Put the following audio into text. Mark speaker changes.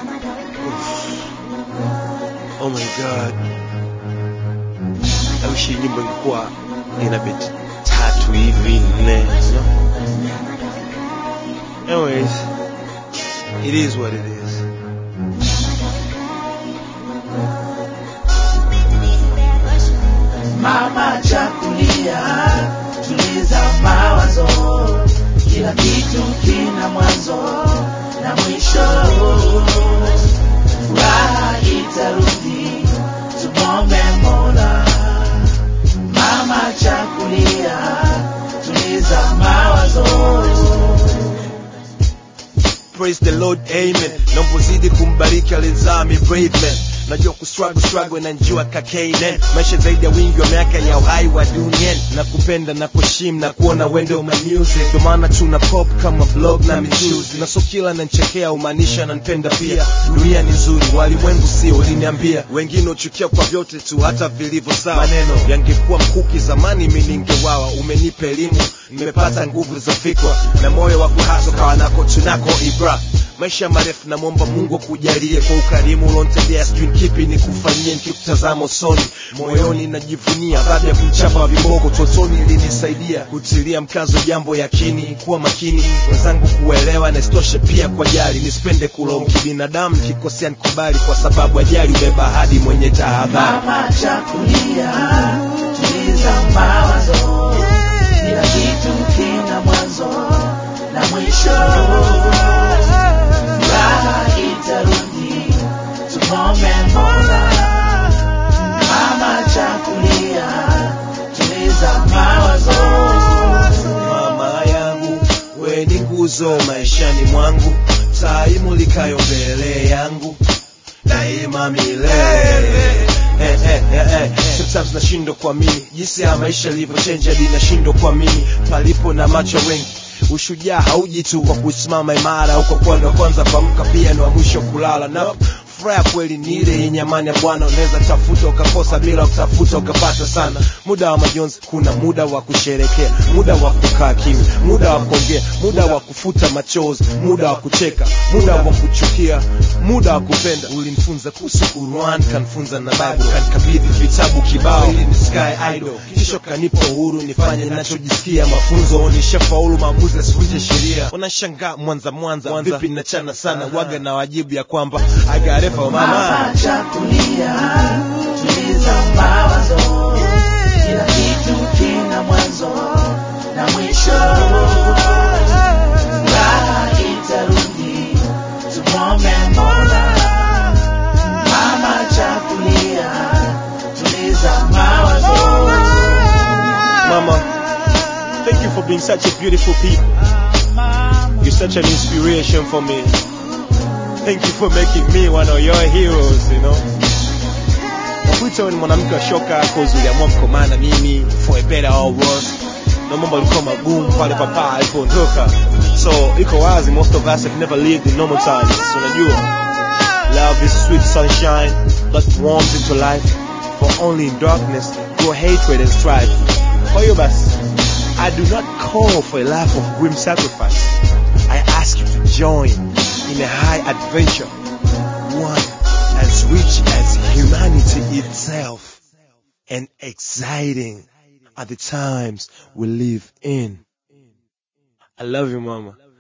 Speaker 1: Oh my god. I wish hii nyimbo ingekuwa ina beti tatu hivi nne. you know? Anyways, it is what it is.
Speaker 2: Mama chakulia, tuliza mawazo, kila kitu kina mwanzo na mwisho. Furaha itarudi, tumombe Mola. Mama chakulia, tuliza mawazo.
Speaker 1: Praise the Lord, amen. Naomba uzidi kumbariki alizaa mi brave man. Najua kustruggle struggle na njua kakainen maisha zaidi ya wingi wa miaka ya uhai wa duniani na kupenda na kuheshimu na kuona wendo my music ndio maana tuna pop kama blog na michuzi na so kila nanchekea umaanisha nanipenda pia dunia ni nzuri walimwengu sio uliniambia wengine uchukia kwa vyote tu hata vilivyo sawa maneno yangekuwa mkuki zamani mi ningewawa umenipa elimu nimepata nguvu za fikra na moyo wa kuhaso kawa nako tunako ibra maisha marefu na mwomba mungu akujalie kwa ukarimu ulontendea sijui kipi ni kufanyie nikikutazama usoni moyoni najivunia baada ya kumchapa wa viboko totoni ilinisaidia kutilia mkazo jambo yakini kuwa makini wenzangu kuelewa na isitoshe pia kwa jali nisipende kulaumu kibinadamu nikikosea nikubali kwa sababu ajali ubeba hadi mwenye tahadhari
Speaker 2: Mama chakulia, tuliza mawazo, kila kitu kina mwanzo na mwisho. Furaha itarudi, tumombe Mola. Mama chakulia, tuliza mawazo.
Speaker 1: mama yangu we ni nguzo maishani mwangu taa imulikayo mbele yangu daima milele Eh, eh, eh, eh. Sometimes nashindwa kuamini jinsi ya maisha yalivyochenja hadi nashindwa kuamini palipo na macho wengi ushujaa hauji tu kwa kusimama imara au kwa kuwa ndo kwanza kuamka pia ndo wa mwisho kulala no furaha ya kweli ni ile yenye amani ya bwana unaweza tafuta ukakosa bila kutafuta ukapata sana muda wa majonzi kuna muda wa kusherekea muda wa kukaa kimya muda wa kuongea muda wa kufuta machozi muda wa kucheka muda wa kuchukia muda wa kupenda ulinifunza kuhusu Qur'an kanifunza na Bible kanikabidhi vitabu kibao ili ni sky idol kisha kanipa uhuru nifanye ninachojisikia mafunzo nishafaulu maamuzi yasivunje sheria wanashangaa mwanza mwanza vipi nachana sana waga na wajibu ya kwamba I got it for mama
Speaker 2: Mama chakulia, tuliza mawazo, kila kitu kina mwanzo na mwisho. Furaha itarudi, tumombe Mola. Mama chakulia, tuliza mawazo.
Speaker 1: Mama, thank you for being such a beautiful people. You're such an inspiration for me. Thank you for making me one of your heroes, you know. Nakuita wewe ni mwanamke wa shoka cause uliamua mkomaa na mimi for a better or worse. Na mambo yalikuwa magumu pale papa alipoondoka. So iko wazi most of us have never lived in normal times. So unajua Love is sweet sunshine that warms into life. For only in darkness grow hatred and strife. Kwa hiyo basi, I do not call for a life of grim sacrifice. I ask you to join in a high adventure, one as rich as humanity itself and exciting at the times we live in. I love you, mama.